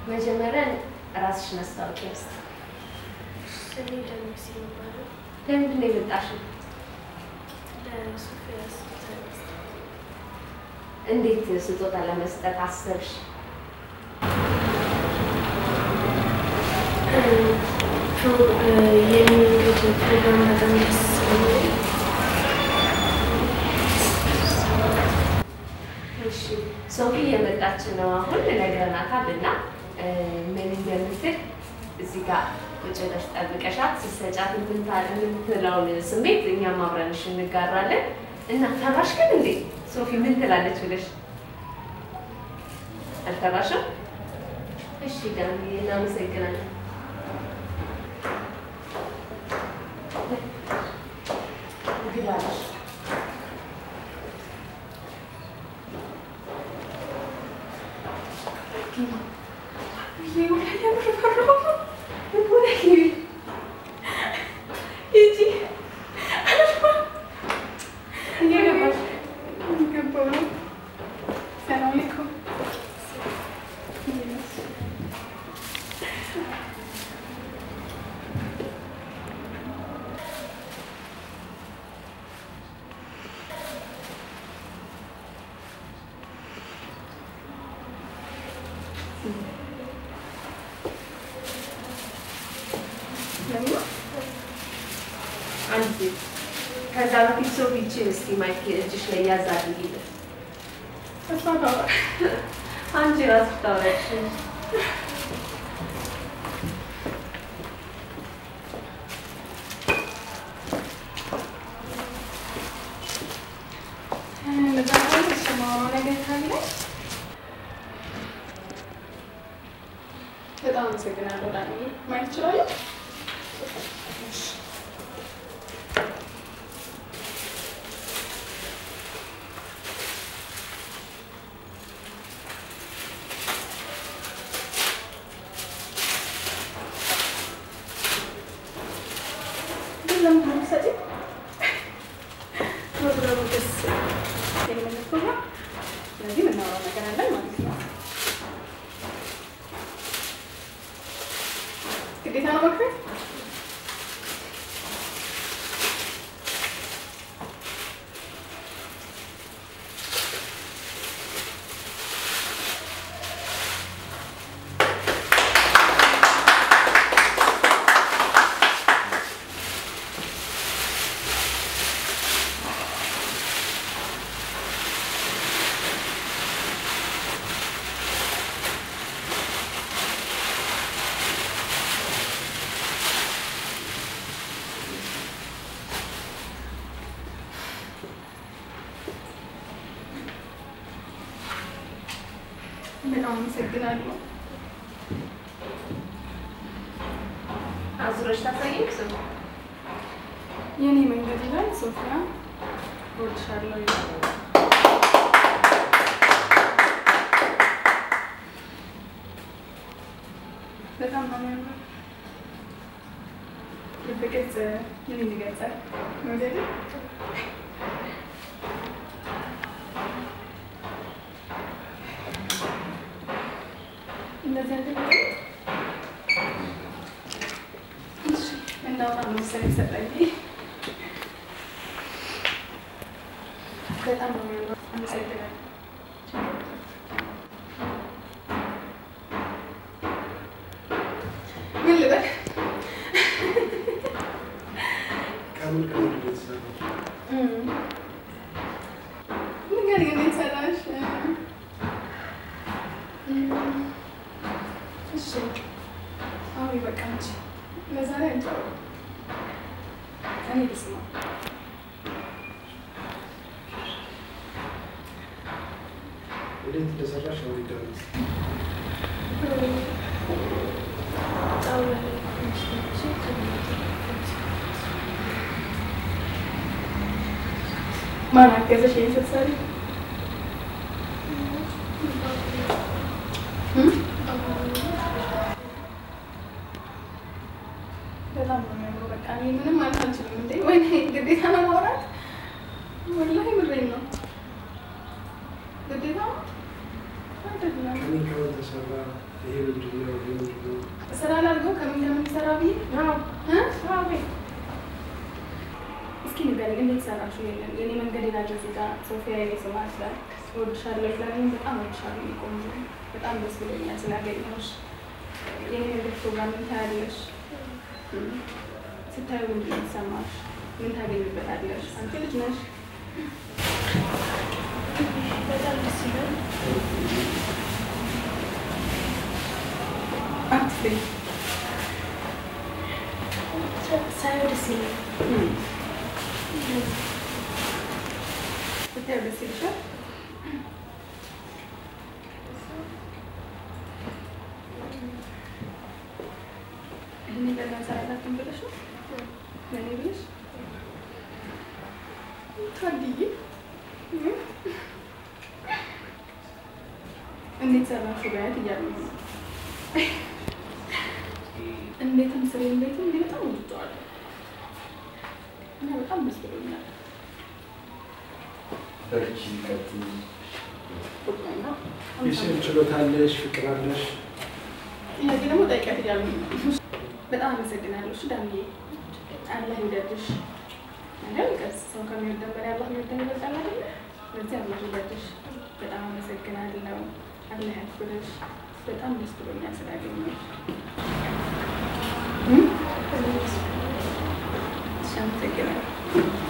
መጀመሪያ ራስሽን አስታውቂ እስኪ። እኔ ደምስ ይባላል። ለምንድን ነው የመጣሽው? ለሶፊያ ስጦታ መስጠት እንዴት ስጦታ ለመስጠት አሰብሽ? የሚወዱት ፕሮግራም በጣም ደስ ስለሚል እሺ ሶፊ እየመጣች ነው አሁን ነግረናታል እና እ፣ ምን እንደምትል እዚህ ጋር ቁጭ ብለሽ ጠብቀሻት ስትሰጫት የምንታ- የምትለውን ስሜት እኛም አብረንሽ እንጋራለን እና ፈራሽ ግን እንዴ ሶፊ ምን ትላለች ብለሽ አልፈራሽም? እሺ ዳኒ እናመሰግናለን። ግባለሽ አንድ ከዛ በፊት ሶፊችን እስቲ ማይክ እጅሽ ላይ ያዝ አድርጊልን። አንቺ ራስሽ ታወራሽ። በጣም አመሰግናለሁ ዳኒ። ማየት እችላለሁ? ግን ለምንድን ነው የምትሰጪው? ፕሮግራሙ ደስ የሚል ፕሮግራም። ስለዚህ የምናወራው ነገር አለን ማለት ነው። ግዴታ ነው መክፈል? በጣም አመሰግናለሁ። አዙረሽ ታሳየኝ ስሙ የኔ መንገድ ይላል ሶፊያ እወድሻለሁ ይላል። በጣም ነው የሚያምረው። ልብ ቅርጽ ምን ይገልጻል? መውደድ እንደዚህ አይነት ነገር እሺ፣ እንዳውራ ነው መሰለኝ ሰጠኝ። በጣም ነው የሚያምረው። አመሰግናለሁ። ምን ልበል? ከምን ከምን እንደተሰራው ንገሪኝ፣ እንዴት ሰራሽ? እሺ፣ አሁን በቃ አንቺ ለዛሬ አንቺ አውሪ። እኔ ልስማ። እንዴት እንደሰራሽ ነው ይደረስ ጣውላ ላይ አንስቼ ከሚያደርጉት ማን አገዘሽ ይሄን ስትሰሪ? እም? በጣም ነው የሚያምረው። በቃ እኔ ምንም ማለት አልችልም። እንዴ ወይኔ ግዴታ ነው ማውራት? ወላሂ ምሬን ነው። ግዴታ ነው አይደለም። ከምን ከምን ተሰራ ይሄ ምንድን ነው? የምንድን ነው? ስራ ላድርገው ከምን ከምን ሰራ ብዬ እ? እስኪ ንገረኝ፣ እንዴት ሰራችሁ? የለም የኔ መንገድ ይላል እዚህ ጋር ሶፊያ የኔ ስም አለ። እወድሻለሁ ብለኸኝ በጣም እወድሻለሁ የኔ ቆንጆ፣ በጣም ደስ ብሎኛል ስላገኘሁሽ። የኔ መንገድ ፕሮግራም ምን ታያለሽ? ስታዩ ምንድን ነው የሚሰማሽ? ምን ታገኝበታለሽ? አንቺ ልጅ ነሽ። በጣም ደስ ይላል። አትፍሪ። ሳየው ደስ ይላል። ስታዩ ደስ ይልሻል? ይህን በጣም ሰራላትን ብለሽ ነው ለእኔ ብለሽ ታድዬ እንዴት ሰራሽው በያት እያሉ ነው። እንዴትም ስሬ እንዴትም እንዲህ በጣም ወድጀዋለሁ እና በጣም ደስ ብሎኛል። በርቺ፣ ቀጥይ። የስዕል ችሎታ አለሽ? ፍቅር አለሽ? ጥያቄ ደግሞ ጠይቂያት እያሉ ነው። በጣም አመሰግናለሁ። እሺ ዳምዬ፣ አላህ ይውደድሽ። አይደል ቀስ ሰው ከሚወደን በላይ አላህ የሚወደን ይበልጣል አይደለ? ስለዚህ አላህ ይውደድሽ። በጣም አመሰግናለሁ። አላህ ያክብርሽ። በጣም ደስ ብሎኛል ስላገኘሁሽ። እም? እሺ፣ አመሰግናለሁ።